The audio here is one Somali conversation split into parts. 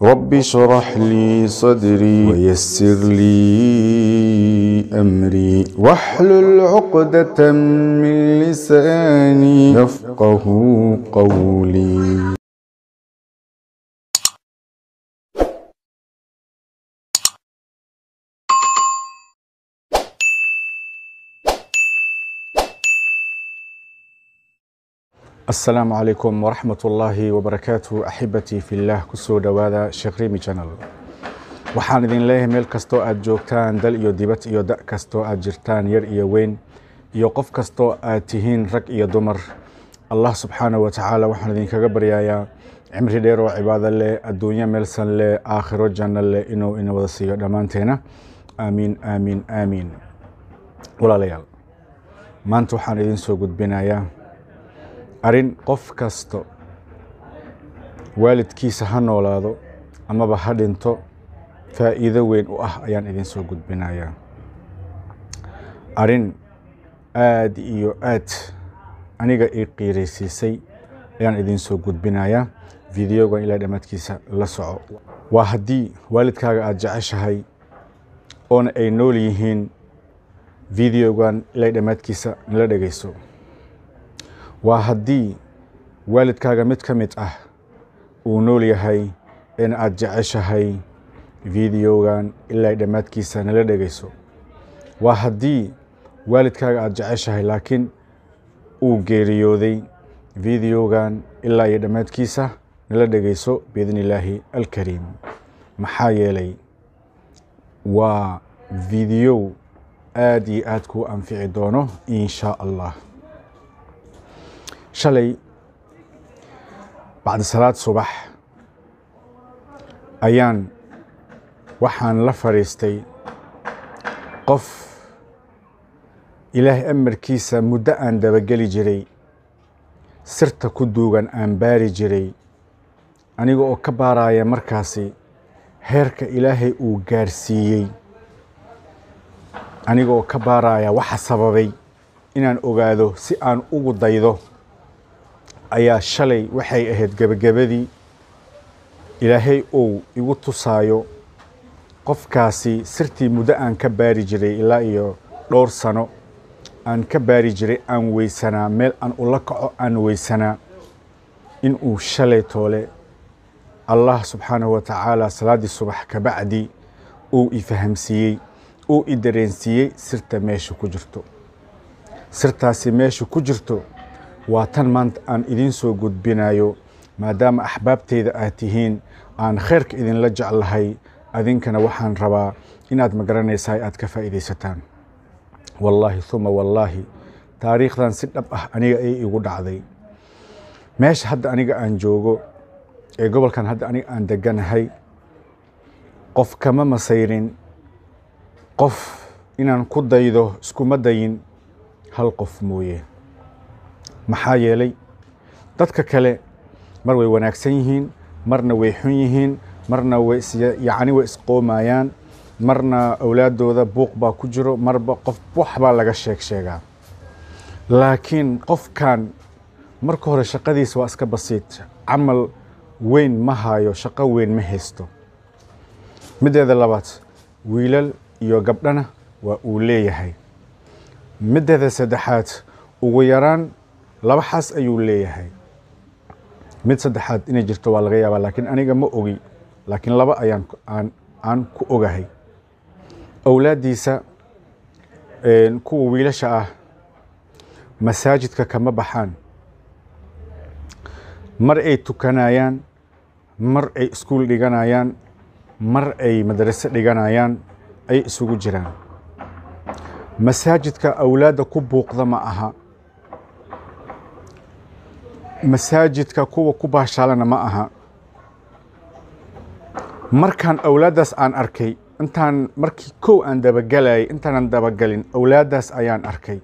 رب اشرح لي صدري ويسر لي أمري واحلل عقدة من لساني يفقه قولي asalaamu calaykum waraxmat ullaahi wabarakaatu axibatii fillaah kusoo dhowaada sheekh rimi channel waxaan idin leeyahay meel kastoo aad joogtaan dal iyo dibad iyo da' kastoo aad jirtaan yar iyo weyn iyo qof kastoo aad tihiin rag iyo dumar allah subxaanahu wa tacaala waxaan idinkaga baryayaa cimri dheer oo cibaado leh adduunyo meelsan leh aakhiro janno leh inuu ina wada siiyo dhammaanteena aamiin aamiin aamiin walaalayaal maanta waxaan idin soo gudbinayaa arrin qof kasta waalidkiisa ha noolaado amaba ha dhinto faa'iido weyn u ah ayaan idin soo gudbinayaa arrin aad iyo aad aniga ii qiiraysiisay ayaan idin soo gudbinayaa videogan ilaa dhammaadkiisa la soco waa haddii waalidkaaga aada jeceshahay oona ay nool yihiin videogan ilaa dhammaadkiisa nala dhegayso waa haddii waalidkaaga mid ka mid ah uu nool yahay in aad jeceshahay videogan ilaa dhammaadkiisa nala dhegayso waa haddii waalidkaaga aada jeceshahay laakiin uu geeriyooday videogan ilaa iyo dhammaadkiisa nala dhegayso biidni illaahi alkariim maxaa yeelay waa video aad iyo aad kuu anfici doono in shaa allah shalay bacdi salaad subax ayaan waxaan la fadhiistay qof ilaahay amarkiisa muddo aan dabageli jiray sirta ku duugan aan baari jiray aniga oo ka baaraya markaasi heerka ilaahay uu gaarsiiyey aniga oo ka baaraya waxa sababay inaan ogaado si aan ugu daydo ayaa shalay waxay ahayd gebagabadii ilaahay uu igu tusaayo qofkaasi sirtii muddo aan ka baari jiray ilaa iyo dhowr sano aan ka baari jiray aan weysanaa meel aan ula kaco aan weysanaa inuu shalay toole allah subxaanahu wa tacaala salaaddii subax kabacdi uu i fahamsiiyey uu i dareensiiyey sirta meesha ku jirto sirtaasi meesha ku jirto waa tan maanta aan idiin soo gudbinayo maadaama axbaabteyda aad tihiin aan khayrka idinla jeclahay adinkana waxaan rabaa inaad magaranaysaa aad ka faa'iidaysataan wallaahi uma wallaahi taariikhdan si dhab ah aniga ay igu dhacday meesha hadda aniga aan joogo ee gobolkan hadda aniga aan deganahay qof kama masayrin qof inaan ku daydo iskuma dayin hal qof mooye maxaa yeelay dadka kale mar way wanaagsan yihiin marna way xun yihiin marna way yacni way isqoomayaan marna awlaaddooda buuq baa ku jiro marba qof wax baa laga sheeg sheegaa laakiin qofkan marka hore shaqadiisa waa iska basiit camal weyn ma hayo shaqo weyn ma haysto middeeda labaad wiilal iyo gabdhana waa uu leeyahay middeeda saddexaad ugu yaraan laba xaas ayuu leeyahay mid saddexaad inay jirto waa laga yaabaa laakiin aniga ma ogi laakiin laba ayaan aan aan ku ogahay awlaaddiisa kuwa wiilasha ah masaajidka kama baxaan mar ay tukanayaan mar ay iskuul dhiganayaan mar ay madrase dhiganayaan ay isugu jiraan masaajidka awlaadda ku buuqda ma aha masaajidka kuwa ku baashaalana ma aha markaan awlaaddaas aan arkay intaan markii kow aan dabagelayay intaanan dabagelin awlaaddaas ayaan arkay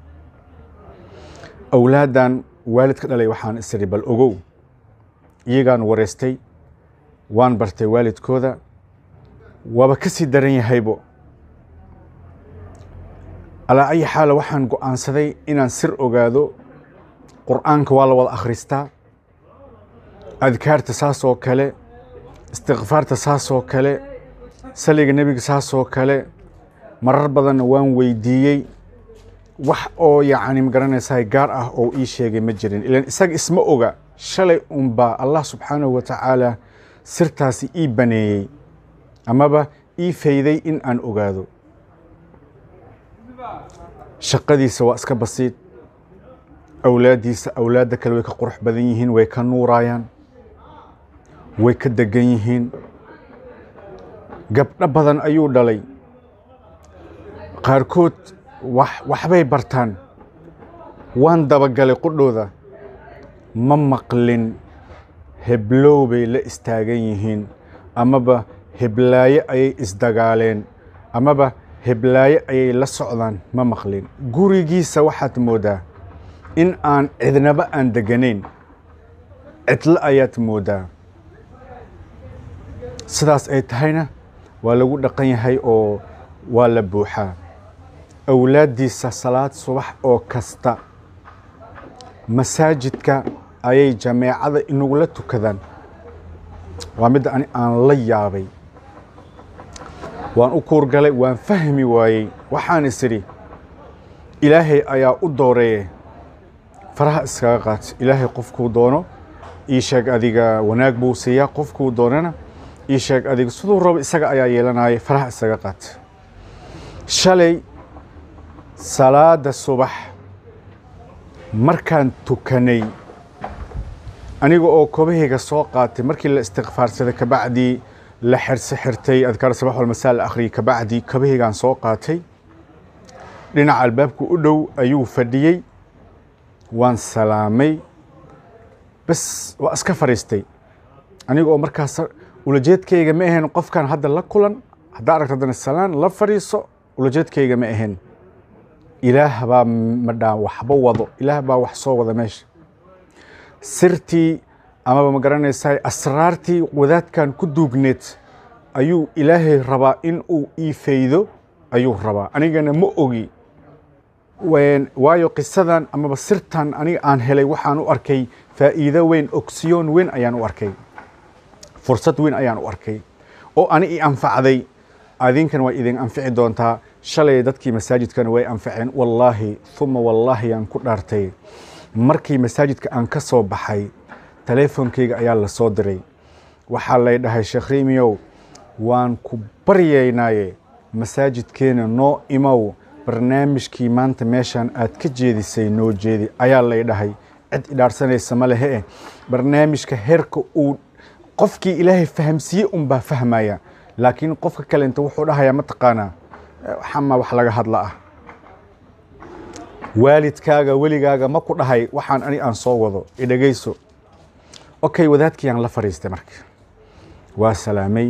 awlaaddan waalidka dhalay waxaan isiri bal ogow iyagaan wareystay waan bartay waalidkooda waaba ka sii daran yahaybo alaa ayi xaala waxaan go'aansaday inaan sir ogaado qur'aanka waa la wada akhristaa adkaarta saas oo kale istikfaarta saasoo kale saliga nebiga saasoo kale marar badanna waan weydiiyey wax oo yacni magaranaysaa gaar ah oo ii sheegay ma jirin ilan isaga isma oga shalay unbaa allah subxaanahu wa tacaala sirtaasi ii baneeyey amaba ii fayday in aan ogaado shaqadiisa waa iska basiid awlaaddiisa awlaadda kale way ka qurux badan yihiin way ka nuurayaan way ka degan yihiin gabdho badan ayuu dhalay qaarkood wax waxbay bartaan waan dabagalay qudhooda ma maqlin heblow bay la istaagan yihiin amaba heblaaye ayay isdagaaleen amaba heblaaye ayay la socdaan ma maqlin gurigiisa waxaad moodaa in aan cidnaba aan deganayn cidlo ayaad moodaa sidaas ay tahayna waa lagu dhaqan yahay oo waa la buuxaa awlaaddiisa salaad subax oo kasta masaajidka ayay jameecada inagula tukadaan waa midda ani aan la yaabay waan u kuurgalay waan fahmi waayey waxaan is idhi ilaahay ayaa u dooreeye faraha iskaga qaat ilaahay qofkuu doono ii sheeg adiga wanaag buu siiyaa qofkuu doonana ii sheeg adiga siduu rabo isaga ayaa yeelanaya faraha iskaga qaat shalay salaada subax markaan tukanay aniga oo kobahayga soo qaatay markii la istikfaarsaday kabacdii la xirse xirtay adkaar sabax walmasaa la akhriyay kabacdii kabahaygaan soo qaatay dhinaca albaabka u dhow ayuu fadhiyey waan salaamay bas waa iska fadhiistay aniga oo markaas ulajeedkayga ma ahayn qofkan hadda la kulan haddaa aragto haddana salaan la fadhiiso ulajeedkayga ma ahayn ilaah baa madhaa waxba wado ilaah baa wax soo wada meesha sirtii amaba ma garanaysaa asraartii wadaadkan ku duugneed ayuu ilaahay rabaa in uu ii faydo ayuu rabaa anigana ma ogi waayo qisadan amaba sirtan aniga aan helay waxaan u arkay faa'iido weyn ogsiyoon weyn ayaan u arkay fursad weyn ayaan u arkay oo ani i anfacday adinkan waa idin anfici doontaa shalay dadkii masaajidkana way anfaceen wallaahi uma wallaahi aan ku dhaartay markii masaajidka aan ka soo baxay taleefonkeyga ayaa la soo diray waxaa lay dhahay sheekh riimiyow waan ku baryaynaaye masaajidkeena noo imow barnaamijkii maanta meeshaan aad ka jeedisay noo jeedi ayaa lay dhahay cid idhaarsanaysa ma lehe eh barnaamijka heerka uu qofkii ilaahay fahamsiiye unbaa fahmaya laakiin qofka kale inta wuxuu dhahayaa mataqaanaa xama wax laga hadla ah waalidkaaga weligaaga ma ku dhahay waxaan ani aan soo wado idhegayso okay wadaadkii aan la fadhiistay marka waa salaamay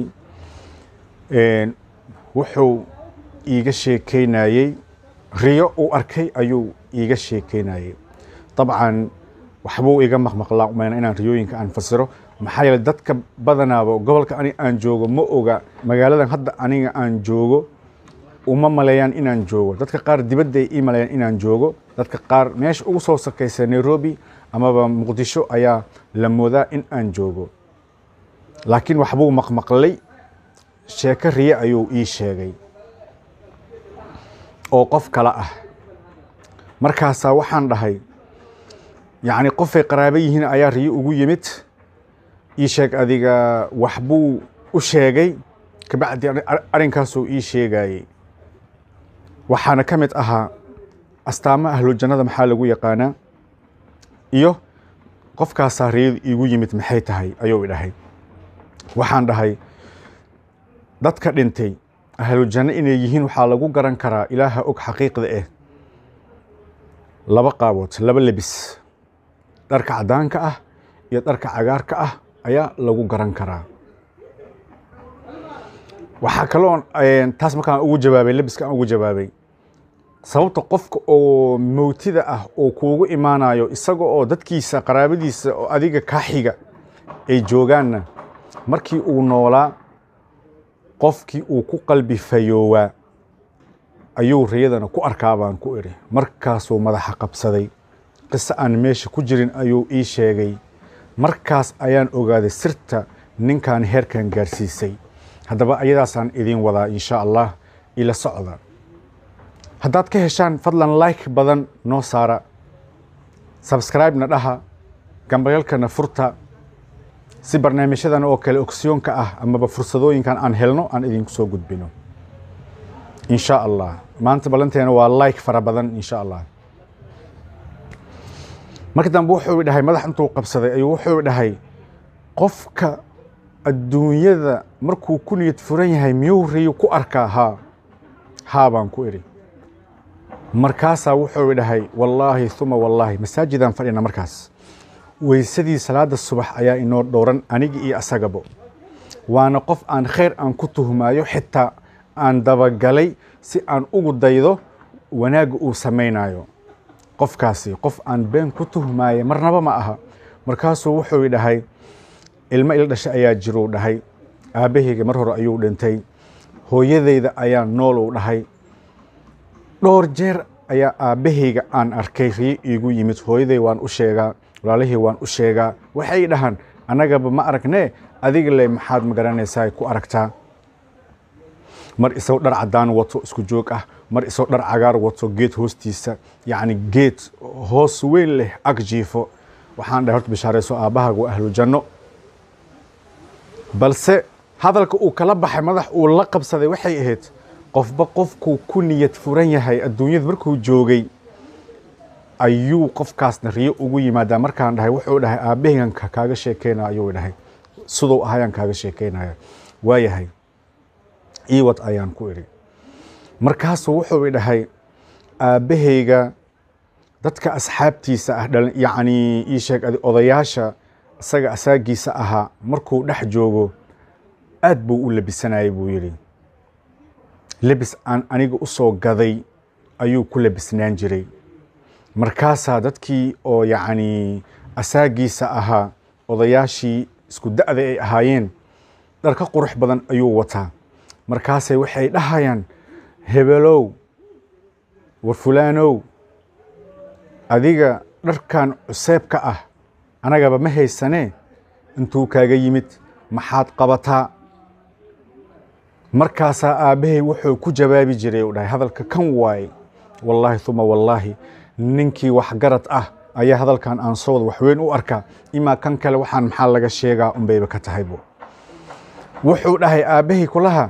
wuxuu iiga sheekeynayey riyo uu arkay ayuu iiga sheekeynayey dabcan waxbuu iga maqmaqlaa umayna inaan riyooyinka aan fasiro maxaa yeele dadka badanaaba gobolka ani aan joogo ma oga magaaladan hadda aniga aan joogo uma maleeyaan inaan joogo dadka qaar dibadda ay ii maleeyaan inaan joogo dadka qaar meesha ugu soo sakaysa nairobi amaba muqdisho ayaa la moodaa in aan joogo laakiin waxbuu maqmaqlay sheeko riye ayuu ii sheegay oo qof kale ah markaasaa waxaan dhahay yacni qofay qaraabo yihiin ayaa riyo ugu yimid ii sheeg adiga waxbuu u sheegay kabacdi arrinkaasuu ii sheegayey waxaana ka mid ahaa astaamo ahlujannada maxaa lagu yaqaanaa iyo qofkaasaa riyadu iigu yimid maxay tahay ayuu i dhahay waxaan dhahay dadka dhintay ahlujanno inay yihiin waxaa lagu garan karaa ilaaha og xaqiiqda ah laba qaabood laba lebis dharka caddaanka ah iyo dharka cagaarka ah ayaa lagu garan karaa waxaa kaloo taas markaan ugu jawaabay lebiska aan ugu jawaabay sababta qofka oo mowtida ah oo kuugu imaanayo isaga oo dadkiisa qaraabadiisa oo adiga kaa xiga ay joogaanna markii uu noolaa qofkii uu ku qalbi fayoowaa ayuu riyadana ku arkaa baan ku idhi markaasuu madaxa qabsaday qiso aan meesha ku jirin ayuu ii sheegay markaas ayaan ogaaday sirta ninkan heerkan gaarsiisay haddaba ayadaasaan idiin wadaa insha allah ila socda haddaad ka heshaan fadlan like badan noo saara sabscribe-na dhaha gambayalkana furta si barnaamijyadan oo kale ogsiyoonka ah amaba fursadooyinkan aan helno aan idinku soo gudbino insha allah maanta ballanteena waa like fara badan insha allah marka dambe wuxuu dhahay madax intuu qabsaday ayuu wuxuu dhahay qofka adduunyada markuu ku niyad furan yahay miyuu riyo ku arkaa haa haa baan ku idhi markaasaa wuxuu dhahay wallaahi uma wallaahi masaajidaan fadhina markaas weysadii salaada subax ayaa inoo dhowran anigi iyo asagabo waana qof aan khayr aan ku tuhmaayo xitaa aan dabagalay si aan ugu daydo wanaagga uu samaynayo qofkaasi qof aan been ku tuhmaaya marnaba ma aha markaasuu wuxuu dhahay ilmo ila dhashay ayaa jiruu dhahay aabbahayga mar hore ayuu dhintay hooyadayda ayaa nool uu dhahay dhowr jeer ayaa aabbahayga aan arkay riyo iigu yimid hooyaday waan u sheegaa walaalihii waan u sheegaa waxay dhahaan annagaba ma aragnee adiga le maxaad magaranaysaa ku aragtaa mar isagoo dhar caddaan wato isku joog ah mar isagoo dhar cagaar wato geed hoostiisa yacni geed hoos weyn leh ag jiifo waxaan dhahay horta bishaarayso aabbahaaga waa ahlu janno balse hadalka uu kala baxay madax uu la qabsaday waxay ahayd qofba qofkuu ku niyad furan yahay adduunyada markuu joogay ayuu qofkaasna riyo ugu yimaadaa markaan dhahay wuxuu dhahay aabbahaygan kaaga sheekeynaya ayuu dhahay siduu ahayaan kaaga sheekeynaya waayahay iiwad ayaan ku idhi markaasuu wuxuu dhahay aabbahayga dadka asxaabtiisa ah yacni ii sheeg odayaasha isaga asaagiisa ahaa markuu dhex joogo aad buu u labisanayay buu yidhi lebis aan aniga u soo gaday ayuu ku labisnaan jiray markaasaa dadkii oo yacni asaagiisa ahaa odayaashii isku da'da ay ahaayeen dhar ka qurux badan ayuu wataa markaasay waxay dhahayaan hebelow war fulaanow adiga dharkan cuseebka ah anagaba ma haysanee intuu kaaga yimid maxaad qabataa markaasaa aabbahay wuxuu ku jawaabi jiray u dhahay hadalka kan waaye wallaahi uma wallaahi ninkii waxgarad ah ayaa hadalkan aan soo wada waxweyn u arkaa imaa kan kale waxaan maxaa laga sheegaa unbayba ka tahaybu wuxuu dhahay aabbahay kulaha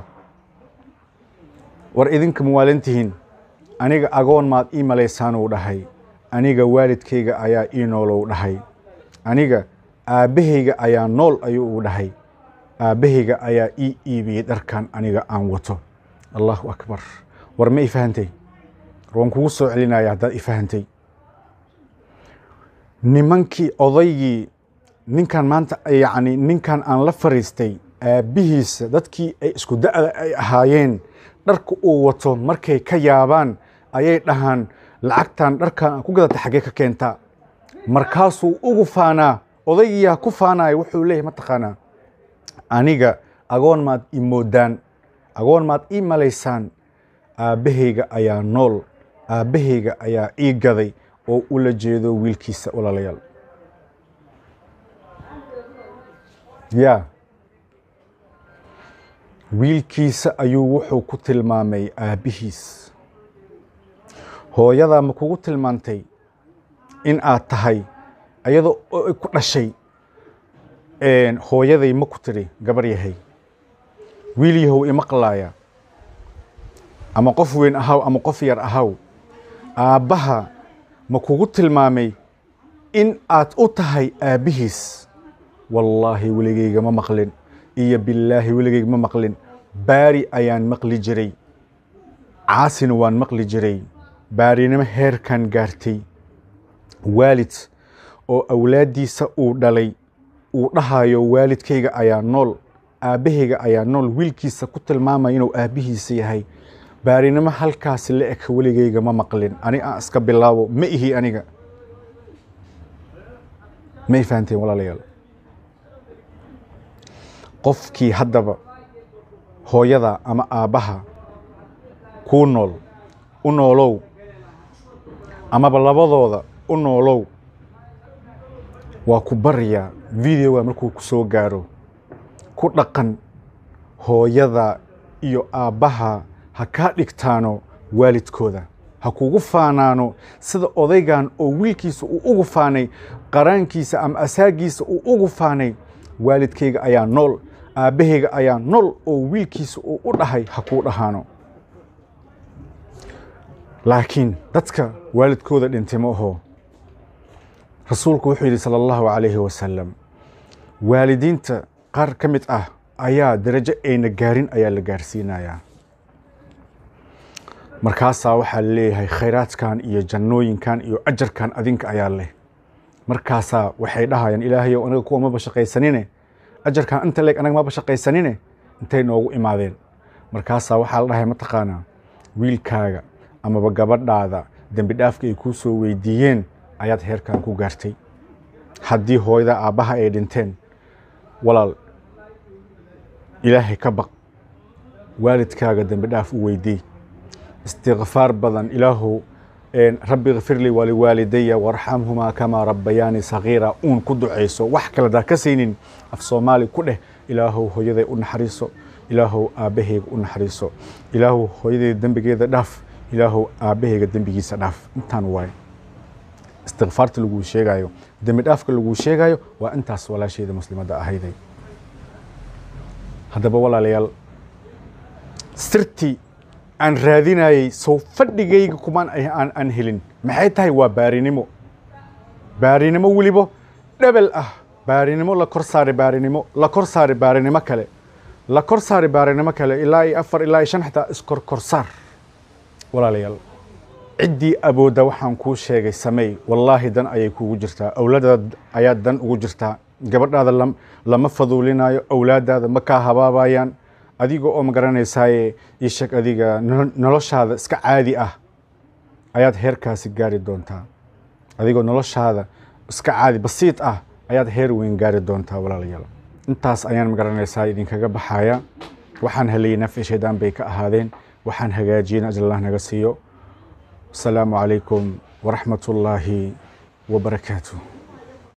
war idinka muwaalantihiin aniga agoon maad ii malaysaanuu dhahay aniga waalidkayga ayaa ii noolow dhahay aniga aabbahayga ayaa nool ayuu u dhahay aabbahayga ayaa ii iibiyey dharkan aniga aan wato allahu akbar war ma i fahantay waan kugu soo celinaya haddaad i fahantay nimankii odaygii ninkan maanta yacni ninkan aan la fariistay aabbihiisa dadkii ay isku da'da ay ahaayeen dharka uu wato markay ka yaabaan ayay dhahaan lacagtan dharkan aan ku gadata xaggee ka keentaa markaasuu ugu faanaa odaygiyaa ku faanaya wuxuu leeyahy mataqaanaa aniga agoon maad i moodaan agoon maad ii malaysaan aabbahayga ayaa nool aabbahayga ayaa ii gaday oo ula jeedo wiilkiisa walaalayaal ya wiilkiisa ayuu wuxuu ku tilmaamay aabbihiis hooyadaa ma kugu tilmaantay in aad tahay ayadoo ku dhashay hooyaday ma ku tidhi gabar yahay wiil yahow imaqlaaya ama qof weyn ahaw ama qof yar ahaw aabbaha ma kugu tilmaamay in aad u tahay aabbihiis wallaahi weligeyga ma maqlin iyo billaahi weligeyga ma maqlin baari ayaan maqli jiray caasina waan maqli jiray baarinimo heerkan gaartay waalid oo awlaaddiisa uu dhalay uu dhahayo waalidkayga ayaa nool aabbahayga ayaa nool wiilkiisa ku tilmaamaya inuu aabbihiisa yahay baarinimo halkaasi la eg weligeyga ma maqlin ani aan iska bilaabo ma ihi aniga may fahanteen walaalayaal qofkii haddaba hooyada ama aabbaha kuu nool u noolow amaba labadooda u noolow waa ku baryaa videoga markuu ku soo gaaro ku dhaqan hooyada iyo aabbaha ha kaa dhigtaano waalidkooda ha kugu faanaano sida odaygan oo wiilkiisa uu ugu faanay qaraankiisa ama asaagiisa uu ugu faanay waalidkayga ayaa nool aabbahayga ayaa nool oo wiilkiisa uu u dhahay ha kuu dhahaano laakiin dadka waalidkooda dhintay ma aho rasuulku wuxuu yidhi sala allahu calayhi wasalam waalidiinta qaar ka mid ah ayaa darajo ayna gaarin ayaa la gaarsiinayaa markaasaa waxaa leeyahay khayraadkan iyo jannooyinkan iyo ajarkan adinka ayaa leh markaasaa waxay dhahayaan ilaahayow anaga kuwa maba shaqaysanine ajarkan inta leeg anaga maba shaqaysanine intay noogu imaadeen markaasaa waxaa la dhahay mataqaanaa wiilkaaga amaba gabadhaada dembi dhaafka ay kuu soo weydiiyeen ayaad heerkan ku gaartay haddii hooyada aabbaha ay dhinteen walaal ilaahay ka baq waalidkaaga dembi dhaaf u weydii istikfaar badan ilaahow rabbi kfirlii waliwaalidaya warxamhumaa kamaa rabbayaani sagiira uun ku ducayso wax kale daa ka saynin af soomaali ku dheh ilaahow hooyaday u naxariiso ilaahow aabbahayga u naxariiso ilaahow hooyadayda dembigeeda dhaaf ilaahow aabbahayga dembigiisa dhaaf intaan waaye istikfaarta laguu sheegayo dembi dhaafka laguu sheegayo waa intaas walaashayda muslimadda ahayday haddaba walaalayaal sirtii aan raadinayey sow fadhigayga kumaan aan aan helin maxay tahay waa baarinimo baarinimo welibo dhebel ah baarinimo la kor saari baarinimo la kor saari baarinimo kale la kor saari baarinimo kale ilaa iyo afar ilaa iyo shan xitaa iskor korsaar walaalayaal ciddii awoodda waxaan kuu sheegay sameey wallaahi dan ayay kuugu jirtaa awlaadaada ayaa dan ugu jirtaa gabadhaada lama faduulinayo awlaadaada ma kaa habaabayaan adiga oo ma garanaysaaye ii sheeg adiga noloshaada iska caadi ah ayaad heerkaasi gaari doontaa adigoo noloshaada iska caadi basiid ah ayaad heer weyn gaari doontaa walaalayaal intaas ayaan ma garanaysaa idinkaga baxaya waxaan helayay nafci shaydaan bay ka ahaadeen waxaan hagaajiyeen ajal allah naga siiyo asalaamu calaykum waraxmat ullaahi wabarakaatuh